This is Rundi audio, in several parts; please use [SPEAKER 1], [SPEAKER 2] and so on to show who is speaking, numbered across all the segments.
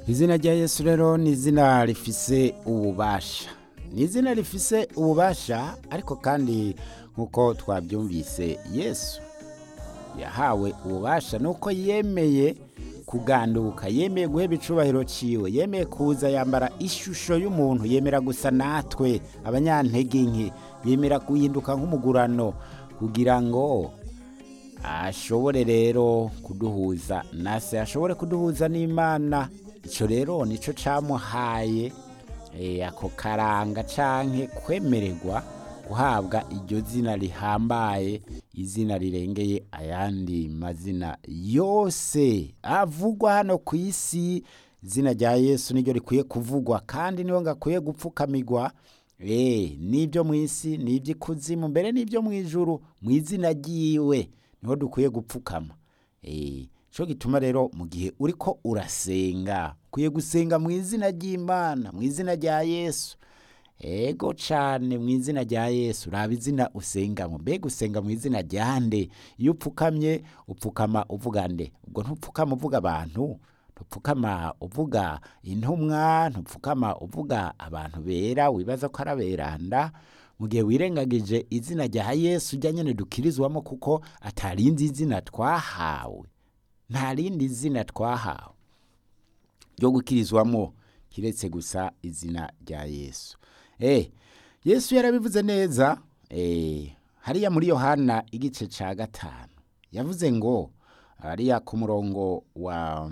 [SPEAKER 1] izina rya yesu rero ni izina rifise ububasha ni izina rifise ububasha ariko kandi nk'uko twabyumvise yesu yahawe ububasha nuko yemeye kuganduka yemeye guheba icubahiro ciwe yemeye kuza yambara ishusho y'umuntu yemera gusa natwe abanyantege nke yemera guhinduka nk'umugurano kugira ngo ashobore rero kuduhuza nase ashobore kuduhuza n'imana icyo rero nicyo cyamuhaye ako karanga canke kwemererwa guhabwa iryo zina rihambaye izina rirengeye ayandi mazina yose avugwa hano ku isi izina rya yesu niryo rikwiye kuvugwa kandi niyo ngakwiye gupfukamirwa n'ibyo mu isi n'iby'ikuzimu mbere n'ibyo mu ijuru mu izina ryiwe niho dukwiye gupfukama cyo gituma rero mu gihe uri ko urasenga ukwiye gusenga mu izina ry'imana mu izina rya yesu ego cyane mu izina rya yesu raba izina usengamo mbega usenga mu izina rya nde iyo upfukamye upfukama uvuga nde ubwo ntupfukama uvuga abantu ntupfukama uvuga intumwa ntupfukama uvuga abantu bera wibaza ko ari aberanda mu gihe wirengagije izina rya yesu ujya nyine dukirizwamo kuko atarindi izina twahawe nta rindi zina twahawe ryo gukirizwamo kiretse gusa izina rya yesu yesu yarabivuze neza hariya muri yohana igice cya gatanu yavuze ngo hariya ku murongo wa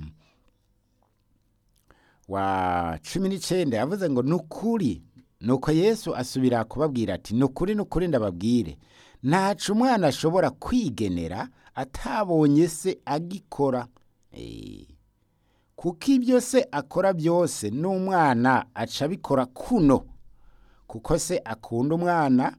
[SPEAKER 1] wa cumi n'icyenda yavuze ngo ni ukuri nuko yesu asubira kubabwira ati ni ukuri ni ukuri ndababwire ntacu umwana ashobora kwigenera atabonye se agikora kuko ibyo se akora byose n'umwana aca abikora kuno kuko se akunda umwana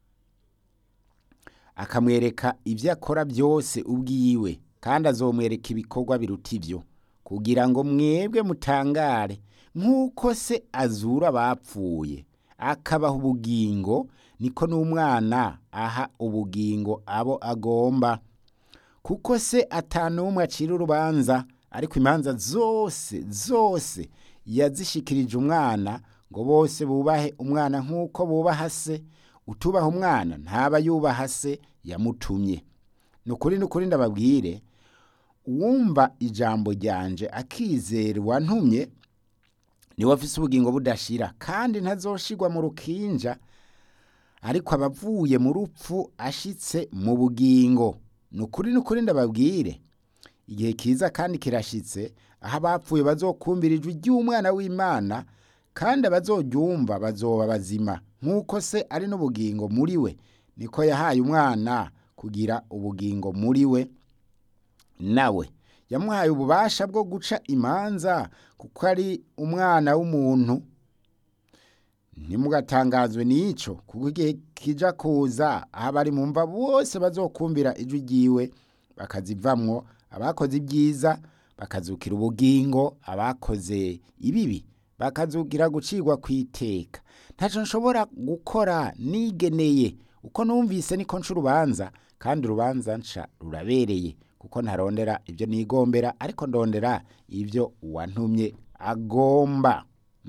[SPEAKER 1] akamwereka ibyo akora byose ubwiwe kandi azomwereka ibikorwa biruta ibyo kugira ngo mwebwe mutangare nk'uko se azura abapfuye akabaha ubugingo niko n'umwana aha ubugingo abo agomba kuko se atanumwe acira urubanza ariko imanza zose zose yazishikirije umwana ngo bose bubahe umwana nk'uko bubaha se utubaha umwana ntaba yubaha se yamutumye ni ukuri ni ukuri ndababwire uwumva ijambo ryanje akizera uwantumye niwe afise ubugingo budashira kandi ntazoshigwa mu rukinja ariko abavuye mu rupfu ashitse mu bugingo ni ukuri ni ukuri ndababwire igihe kiza kandi kirashitse aho abapfuye bazokumvira ijwi ry'umwana w'imana kandi abazoryumva bazoba bazima nk'uko se ari n'ubugingo muri we niko yahaye umwana kugira ubugingo muri we nawe yamuhaye ububasha bwo guca imanza kuko ari umwana w'umuntu ntimugatangazwe n'icyo kuko igihe kijya kuza aho abari mu mva bose bazokumvira ijwi ryiwe bakazivamwo abakoze ibyiza bakazukira ubugingo abakoze ibibi bakazukira gucirwa ku iteka ntacyo nshobora gukora nigeneye uko numvise niko nca urubanza kandi urubanza nca rurabereye kuko ntarondera ibyo nigombera ariko ndondera ibyo uwantumye agomba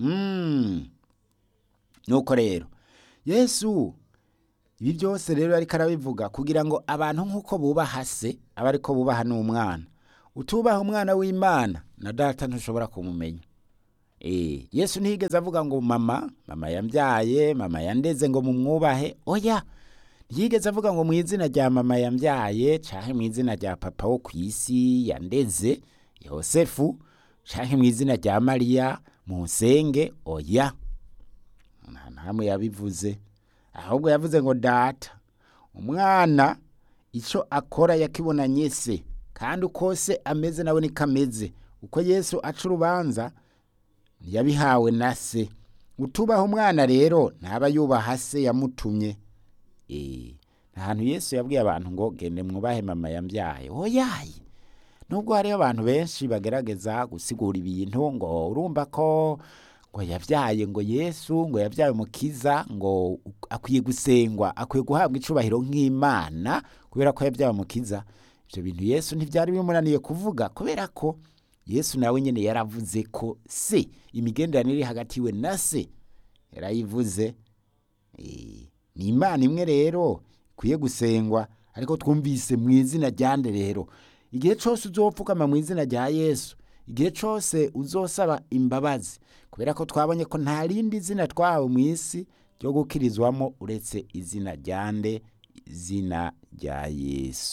[SPEAKER 1] nuko rero yesu ibi byose rero ariko arabivuga kugira ngo abantu nk'uko bubaha se aba ariko bubaha n'umwana utubaha umwana w'imana na data ntushobora kumumenya yesu ntiyigeze avuga ngo mama mama yambyaye mama yandeze ngo mumwubahe oya ntiyigeze avuga ngo mu izina rya mama yambyaye cyangwa mu izina rya papa wo ku isi yandeze yosefu cyangwa mu izina rya mariya musenge oya nta ntamwe yabivuze ahubwo yavuze ngo data umwana icyo akora yakibonanye se kandi uko se ameze nawe niko ameze uko yesu aca urubanza yabihawe na se utubaha umwana rero ntaba yubaha se yamutumye ahantu yesu yabwiye abantu ngo gende mwubahe mama yambyaye oyaye nubwo hariho abantu benshi bagerageza gusigura ibintu ngo urumva ko ngo yabyaye ngo yesu ngo yabyaye umukiza ngo akwiye gusengwa akwiye guhabwa icubahiro nk'imana kubera ko yabyaye umukiza ibyo bintu yesu ntibyari bimunaniye kuvuga kubera ko yesu nawe nyine yaravuze ko se imigenderanire iri hagati we na se yarayivuze Eh, ni imana imwe rero ikwiye gusengwa ariko twumvise mu izina ryande rero igihe cyose uzopfukama mu izina rya yesu igihe cyose uzosaba imbabazi kubera ko twabonye ko nta rindi zina twahawe mu isi ryo gukirizwamo uretse izina ryande izina rya yesu